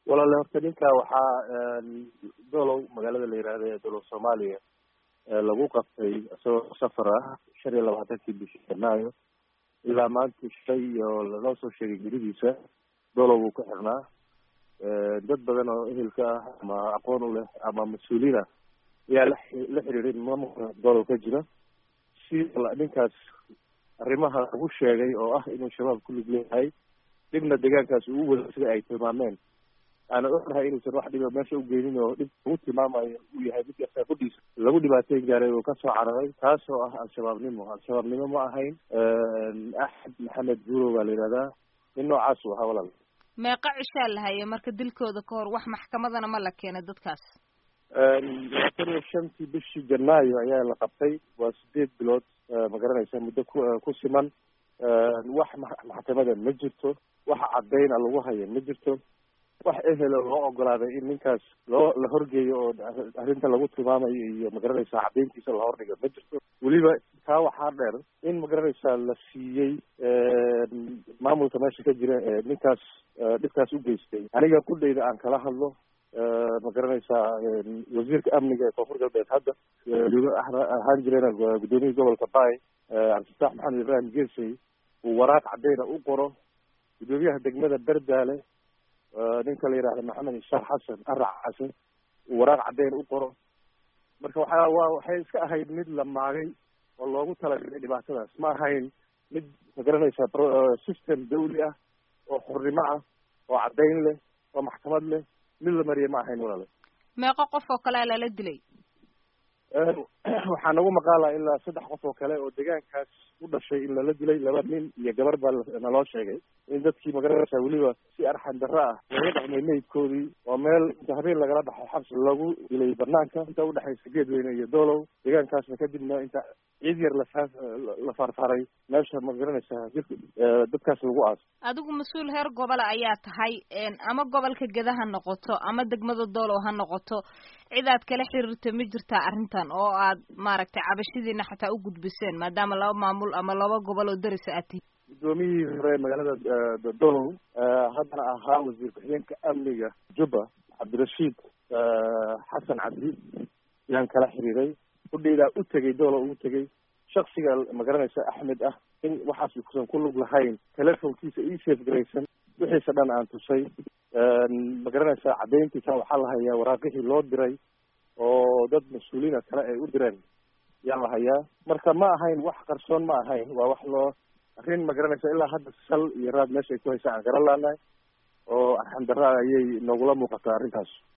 walaale horta ninka waxaa dolow magaalada la yihahda ee dolow soomaaliya lagu qabtay isagoo safar ah shan iyo labaatankii bishii janaayo ilaa maanta shay oo lanoo soo sheegay geridiisa dolow buu ka xirnaa dad badan oo ehelka ah ama aqoon u leh ama mas-uuliin ah ayaa la la xiriiray maamulka dolow ka jira si ninkaas arrimaha lagu sheegay oo ah inuu shabaab ku lug leeyahay dhibna deegaankaas uu wada sida ay tilmaameen aana ognahay inuusan wax dhiba meesha ugeynin oo dhib lagu tilmaamayo uu yahay midka saafadiisa lagu dhibaateyn gaaray oo kasoo cararay taas oo ah al-shabaabnimo al-shabaabnimo ma ahayn axmed maxamed buurow baa la yihahdaa nin noocaas u ahaa walaal meeqa cishaa la haye marka dilkooda ka hor wax maxkamadana ma la keenay dadkaas labaatan iyo shantii bishii janaayo ayaa la qabtay waa sideed bilood ma garanaysa muddo ku ku siman wax maxkamada ma jirto wax caddayn a lagu haya ma jirto wax ehelo loo ogolaaday in ninkaas loo la horgeeyo oo arrinta lagu tilmaamayo iyo magaranaysaa caddayntiisa la hordhigo ma jirto weliba taa waxaa dheer in magaranaysaa la siiyey maamulka meesha ka jira ee ninkaas dhibkaas u geystay aniga qudhayda aan kala hadlo ma garanaysaa wasiirka amniga ee koonfur galbeed hadda ahaan jirena gudoomiyihii gobolka bay cabdifataax maxamed ibrahim gersey uu waraaq caddayna u qoro gudoomiyaha degmada berdaale ninka la yidhahda maxamed ishaaq xasan arac xasan uu waraaq caddayn u qoro marka waxaa waa waxay iska ahayd mid la maagay oo loogu talagalay dhibaatadaas ma ahayn mid ma garanaysaa system dawli ah oo xurnimo ah oo caddayn leh oo maxkamad leh mid la mariyay ma ahayn walaale meeqo qof oo kalea lala dilay waxaa nagu maqaala ilaa saddex qof oo kale oo deegaankaas u dhashay in lala dilay laba nin iyo gabar baa naloo sheegay in dadkii magaranaysaa weliba si arxan darro ah laga dhexmay meydkoodii oo meel inta habeen lagala baxay xabsi lagu dilay banaanka inta udhexaysa geedweyne iyo doolow deegaankaasna kadibna inta ciid yar lasaa la faarfaaray meesha magaranaysaa jirka dadkaas lagu aaso adigu mas-uul heer gobola ayaa tahay ama gobolka geda ha noqoto ama degmada doolow ha noqoto cidaad kala xiriirta ma jirtaa arrintan oo aad maaragtay cabashadiina xataa u gudbiseen maadaama laba maamul ama laba gobol oo darisa aad tihi gudoomiyihii hore magaalada dolow haddana ahaa wasiir ku-xigeenka amniga jubba cabdirashiid xasan cabdi yaan kala xiriiray udhaydaa u tegay dolow ugu tegay shaksiga magaranaysa axmed ah in waxaas kusan ku lug lahayn telefonkiisa ii safe garaysan wixiisa dhan aan tusay ma garanaysaa caddayntiisa waxaa la hayaa waraaqihii loo diray oo dad mas-uuliina kale ay u direen yaa la hayaa marka ma ahayn wax qarsoon ma ahayn waa wax loo arrin ma garanaysa ilaa hadda sal iyo raad meesha ay ku haysaa aan garan laanahay oo arxan darra ayay noogula muuqataa arrintaas